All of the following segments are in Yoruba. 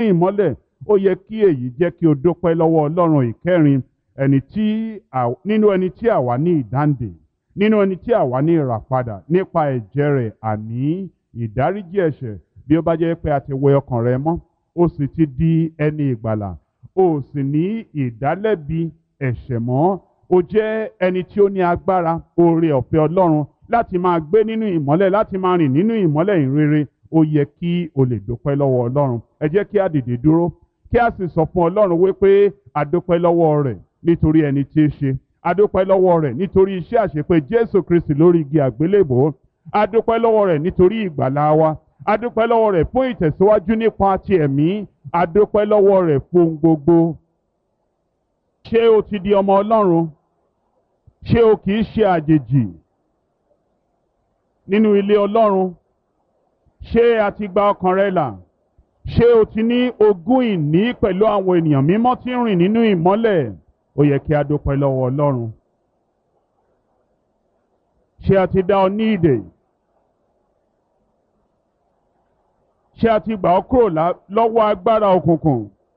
ìmọ́lẹ̀ ó yẹ kí èyí jẹ́ kí o dúpẹ́ lọ́wọ́ ọlọ́run ìkẹrin ẹni tí nínú ẹni tí àwa ní ìdáǹdè nínú ẹni tí àwa ní ìràpadà nípa ẹ̀jẹ̀ rẹ̀ àní ìdáríjì ẹ̀ṣẹ̀ bí ó bá jẹ́ pé a ti wẹ ọkàn rẹ mọ́ ó sì ti di ẹni ìgbàlà ó sì ní ìdálẹ́bi ẹ̀ṣẹ̀ mọ́ ó jẹ́ ẹni tí ó ní agbára oore ọ̀fẹ́ ọlọ́run láti máa gbé nínú ìmọ́lẹ̀ láti máa rìn nínú ìmọ́lẹ̀ ìrere ó yẹ kí o lè dúpẹ́ lọ́wọ́ ọlọ́run ẹ jẹ́ kí a dìde dúró kí a sì sọ fún ọlọ́run wípé a dúpẹ́ lọ́wọ́ rẹ̀ nítorí ẹni tí í ṣe a dúpẹ́ lọ́wọ́ rẹ̀ nítorí iṣẹ́ àṣepé jésù kristi lórí igi àgbélébò a dúpẹ́ lọ́wọ́ rẹ̀ nítorí ìgbàlá wa a dúpẹ́ lọ́wọ́ rẹ̀ fún ìtẹ̀síwájú nípa ti ẹ̀mí a dúpẹ́ lọ́wọ́ rẹ̀ fún gbogbo ṣé o ti di ọmọ ọlọ́run ṣé o kì í ṣe àjèjì nínú ilé ọlọ́run ṣé a ti gba ọkàn rẹ là ṣé o ti ní ogún ìní pẹ̀lú àwọn ènìyàn mímọ́ tí ń rìn nínú ìmọ́lẹ̀ ó yẹ kí a dúpẹ́ lọ́wọ́ ọlọ́run ṣé a ti dá ọ ní ìdè ṣé a ti gbà ọ́ kúrò lọ́wọ́ agbára òkùnkùn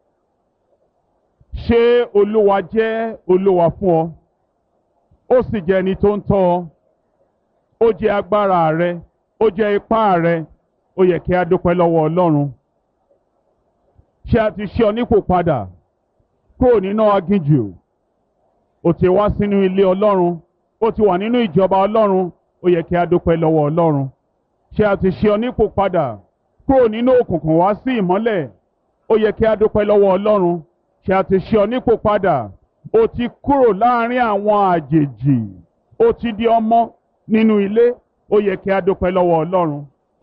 ṣé olúwa jẹ́ olúwa fún ọ ó sì jẹ́ ẹni tó ń tọ́ ọ ó jẹ́ agbára rẹ ó jẹ́ ipá rẹ ó yẹ kí a dúpẹ́ lọ́wọ́ ọlọ́run ṣé a ti ṣe ọ nípò padà kúrò nínú aginjù ó ti wá sínú ilé ọlọ́run ó ti wà nínú ìjọba ọlọ́run ó yẹ kí a dúpẹ́ lọ́wọ́ ọlọ́run ṣé a ti ṣe ọ nípò padà kúrò nínú òkùnkùn wá sí ìmọ́lẹ̀ ó yẹ kí a dúpẹ́ lọ́wọ́ ọlọ́run ṣé a ti ṣe ọ nípò padà ó ti kúrò láàrin àwọn àjèjì ó ti di ọmọ nínú ilé ó yẹ kí a dúpẹ́ lọ́wọ́ ọlọ́run.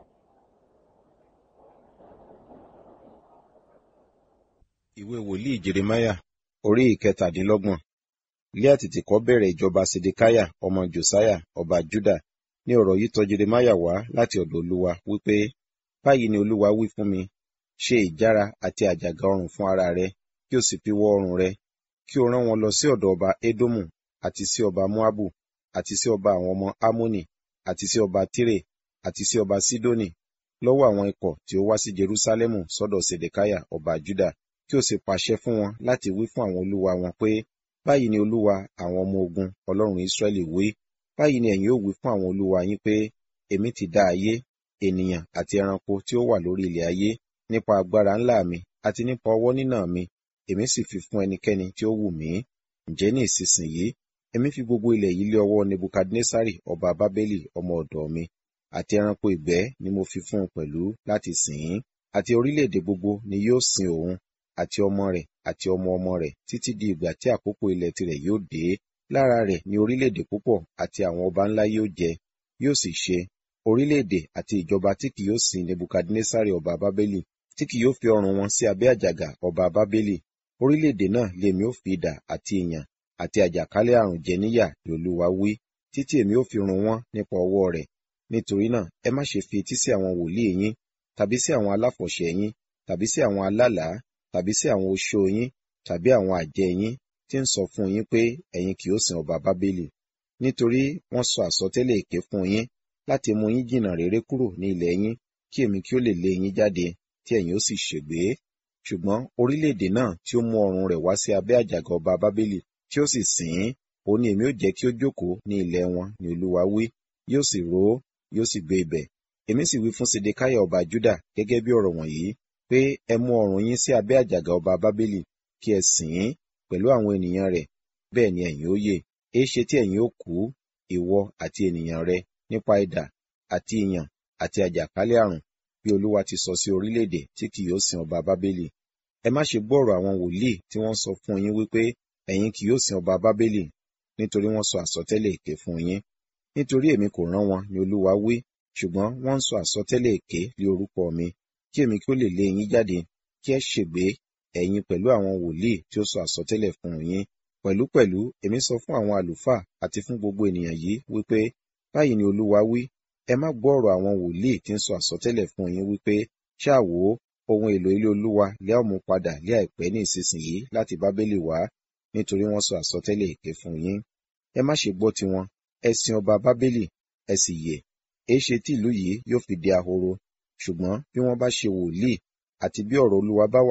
ìwé wòlíì jeremáyà orí ìkẹtàdínlọ́gbọ̀n ilé àtìtìkọ́ bẹ̀rẹ̀ ìjọba sedekáyà ọmọ josiah ọba juda ní ọ̀rọ̀ yìí tọ̀ jeremáyà wá láti ọ̀dọ̀ olúwa wípé báyìí ni olúwa wí fún mi ṣe ìjára àti àjàgà ọrùn fún ara rẹ kí o sì fi wọ ọrùn rẹ kí o rán wọn lọ sí ọ̀dọ̀ ọba edomu àti sí ọba moabu àti sí ọba àwọn ọmọ amoni àti sí ọba tire àti sí ọba sidoni lọ́wọ́ àwọn ikọ̀ tí ó wá sí jerusalemu sọ́dọ̀ sedekáyà ọba juda kí o sì pàṣẹ fún wọn láti wí fún àwọn olúwa wọn pé báyìí ni olúwa àwọn ọmọ ogun ọlọ́run israẹli wí báyìí ni ẹ̀yin ó wí fún àwọn olúwa yín pé èmi ti dá ayé ènìyàn àti ẹranko tí ó wà lórí ilẹ̀ ayé nípa agbára ńlá mi àti nípa ọwọ́ nínà mi èmi sì fi fún ẹnikẹ́ni tí ó wù mí ǹjẹ́ ní ìsinsìnyí èmi fi gbogbo ilẹ̀ yìí lé ọwọ́ nebukadnesari ọba bábélì ọmọ ọ̀dọ̀ mi àti ẹranko ìgbẹ́ ni mo fi fún un pẹ̀lú láti sìn ín àti orílẹ̀-èdè gbogbo ni yóò sin òun àti ọmọ rẹ̀ àti ọmọ ọmọ rẹ̀ títí di ìgbà tí àkókò ilẹ̀ tirẹ̀ yóò dé lára rẹ̀ ni orílẹ̀-èdè púpọ̀ àti àwọn ọba ńlá yóò jẹ yóò sì ṣe orílẹ̀-èdè àti ìjọba tí kì yóò sin nebukadnesari ọba bábélì tí kì yóò fi ọrùn wọn sí abẹ́ àjàgà ọba bábélì orílẹ̀-èdè náà lèmi ó fi idà àti ìyàn àti àjàkálẹ̀ àrùn jẹ níyà ni olúwa wí títí èmi ó fi run wọ́n nípa ọwọ́ rẹ̀ nítorí náà ẹ má ṣe fi etí sí àwọn wòlíì yín tàbí sí àwọn aláfọ̀ṣẹ yín tàbí sí àwọn alálàá tàbí sí àwọn oṣó yín tàbí àwọn àjẹ́ yín tí ń sọ fún yín pé ẹ̀yin kì yóò sin ọba bábélì nítorí wọ́n sọ àsọtẹ́lẹ̀ èké fún yín láti mú yín jìnnà réré kúrò ní ilẹ̀ yín kí èmi kí ó lè lé yín jáde tí ẹ̀yin ó sì ṣègbé ṣùgbọ́n orílẹ̀-èdè náà tí ó mú ọrùn rẹ̀ wá sí abẹ́ àjàgà ọba bábélì tí ó sì sìn ín òun ni èmi ó jẹ́ kí ó jókòó ní ilẹ̀ wọn ni olúwa wí yóò sì ró yóò sì gbé ibẹ̀ èmi sì wí fún sedekáyà ọba juda gẹ́gẹ́ bí ọ̀rọ̀ wọ̀nyí pé ẹ mú ọrùn yín sí abẹ́ àjàgà ọba bábélì kí ẹ sìn ín pẹ̀lú àwọn ènìyàn rẹ̀ bẹ́ẹ̀ ni ẹ̀yin ó yè èéṣe tí ẹ̀yin ó kú ìwọ àti ènìyàn rẹ nípa idà àti ìyàn àti àjàkálẹ̀ àrùn bí olúwa ti sọ sí orílẹ̀-èdè tí kì yóò sin ọba bábélì ẹ má ṣe gbọ́rọ̀ àwọn wòlíì tí wọ́n sọ fún yín wípé ẹ̀yin kì yóò sin ọba bábélì nítorí wọ́n sọ àsọtẹ́lẹ̀ èké fún yín nítorí èmi kò rán wọn ni olúwa wí ṣùgbọ́n wọ́n ń sọ àsọtẹ́lẹ̀ èké lé orúkọ mi kí èmi kí ó lè lé yín jáde kí ẹ ṣègbé ẹ̀yin pẹ̀lú àwọn wòlíì tí ó sọ àsọtẹ́lẹ̀ fún yín pẹ̀lúpẹ̀lú èmi sọ fún àwọn àlùfáà àti fún gbogbo ènìyàn yìí wípé báyìí ni olúwa wí ẹ má gbọ́ ọ̀rọ̀ àwọn wòlíì tí ń sọ àsọtẹ́lẹ̀ fún yín wípé ṣáà wò ó ohun èlò ilé olúwa lẹ́ ọ̀ mú padà lé àìpẹ́ ní ìsinsìnyí láti bábélì wá nítorí wọ́n sọ àsọtẹ́lẹ̀ èké fún yín ẹ má ṣe gbọ́ tiwọn ẹ sin ọba bábélì ẹ sì yè èéṣe tí ìlú yìí yóò fi di ahoro ṣùgbọ́n bí wọ́n bá ṣe wòlíì àti bí ọ̀rọ̀ olúwa bá wà